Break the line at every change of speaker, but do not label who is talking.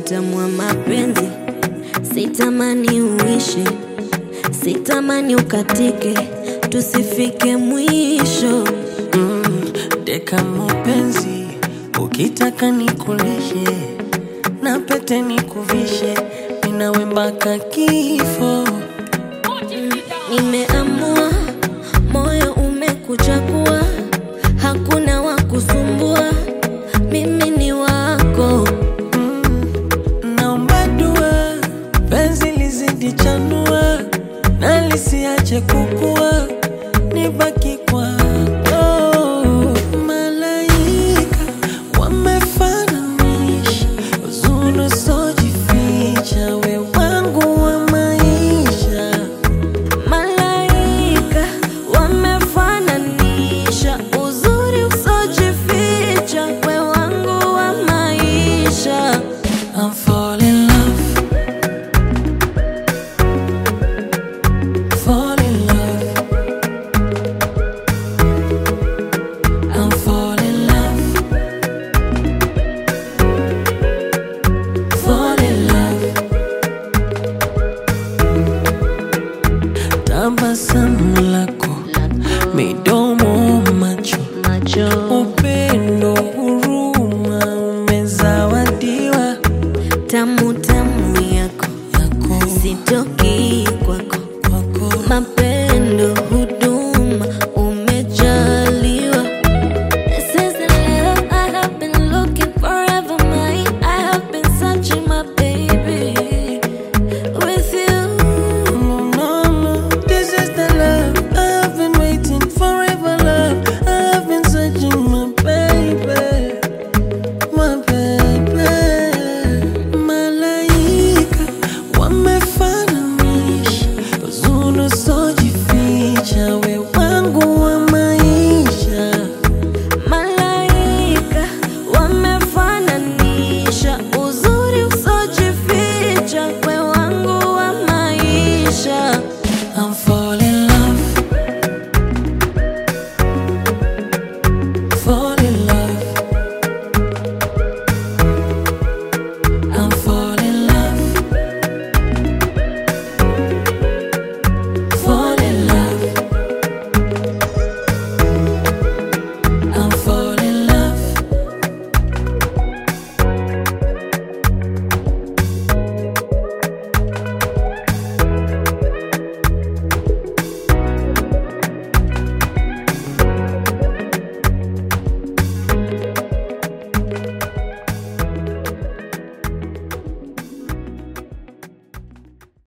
utamu wa mapenzi, sitamani uishi, sitamani ukatike, tusifike mwisho.
Deka mapenzi, ukitaka nikulishe na pete nikuvishe, ninawe mpaka kifo.
Nimeamua, moyo umekuchagua, hakuna wa kusumbua, mimi ni wako.
Naomba dua, penzi lizidi chanua na lisiache kukua, nibaki kwako. Malaika wamefananisha uzuri usiojificha, we wangu wa maisha.
Malaika wamefananisha uzuri usojificha, we wangu wa maisha.
I'm fall in love. Fall in love. I'm fall in love. Fall in love. Tabasamu lako, midomo, macho,
Macho
upendo, huruma umezawadiwa
tamu tamu yako
yako
sitoki kwako,
kwako
mapendo